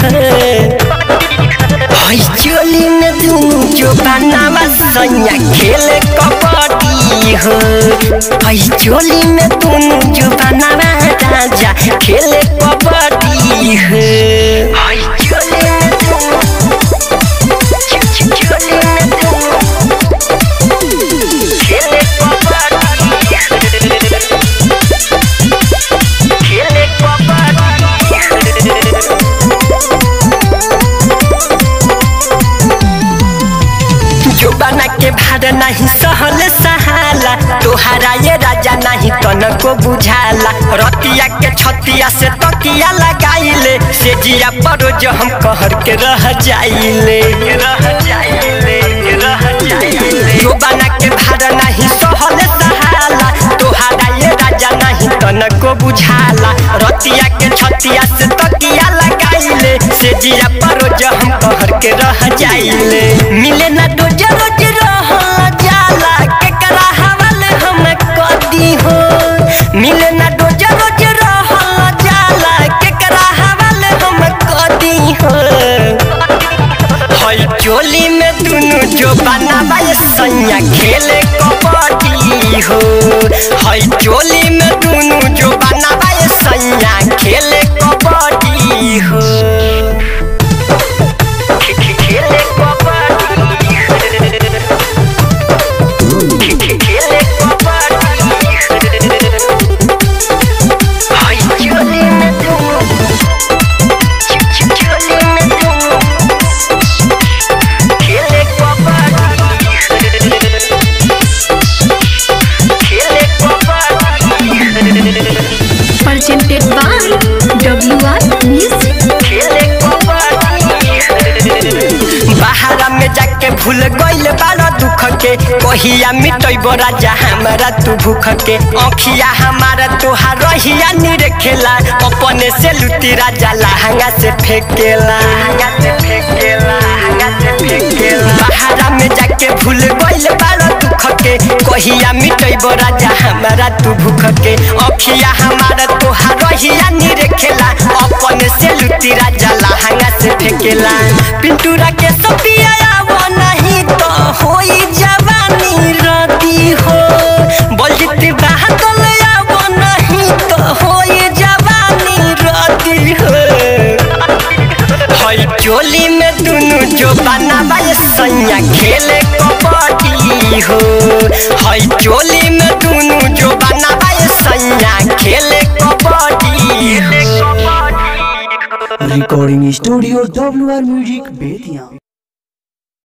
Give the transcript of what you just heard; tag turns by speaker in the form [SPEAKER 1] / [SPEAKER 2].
[SPEAKER 1] हई चोली में दुनु जो बनावा सैया खेले कबड्डी हो हई चोली में दुनु जो बनावा राजा खेले कबड्डी हो हई चोली में दुनु चोली में दुनु खेले कबड्डी खेले कबड्डी जो बना के भार नहीं सहल सहाला तोहरा ये राजा नहीं तनको बुझाला रतिया के छतिया से तकिया लगाइले से जिया पर जो हम कहर के रह जाइले रह जाइले रह जाइले जो बना के भार नहीं सहल सहाला तोहरा ये राजा नहीं तनको बुझाला रतिया के छतिया से तकिया लगाइले से जिया पर जो हम कहर के रह जाइले मिले ना रोज रोज रह जाला केकरा हवाले हम कदी हो मिले ना रोज रोज रह जाला केकरा हवाले हम कदी हो हई चोली में दुनु जो बनावा ये सैया खेले कबड्डी हो हई चोली में दुनु जो बनावा ये सैया खेले कबड्डी हो खे- खे- खेले कबड्डी खे- खे- खेले कबड्डी हई चोली में दुनु च- च- चोली में दुनु खेले कबड्डी खेले kabaddi
[SPEAKER 2] presented by WR Music.
[SPEAKER 1] खेले कबड्डी बाहरा में जाके भूल गइल बारा दुख के कहिया मिटैब राजा हमारा तू भूख के अखिया हमारा तोहार रहिया निरखेला अपने से लुटी राजा लहंगा से फेंकेला लहंगा से फेंकेला लहंगा से फेंकेला बाहरा में जाके भूल गइल बारा दुख के कहिया मिटैब राजा हमारा तू भूख के अखिया हमारा तोहार रहिया निरखेला अपने से लुटी राजा लहंगा से फेंकेला पिंटूरा के सपिया वो नहीं तो होई जवानी रदी हो बलजित बहादुर वो नहीं तो होई जवानी रदी हो हई चोली में दुनु जो बनावा ये सैया खेले कबड्डी हो हई चोली में दुनु जो बनावा ये सैया खेले कबड्डी हो
[SPEAKER 3] recording studio W R music Bettiah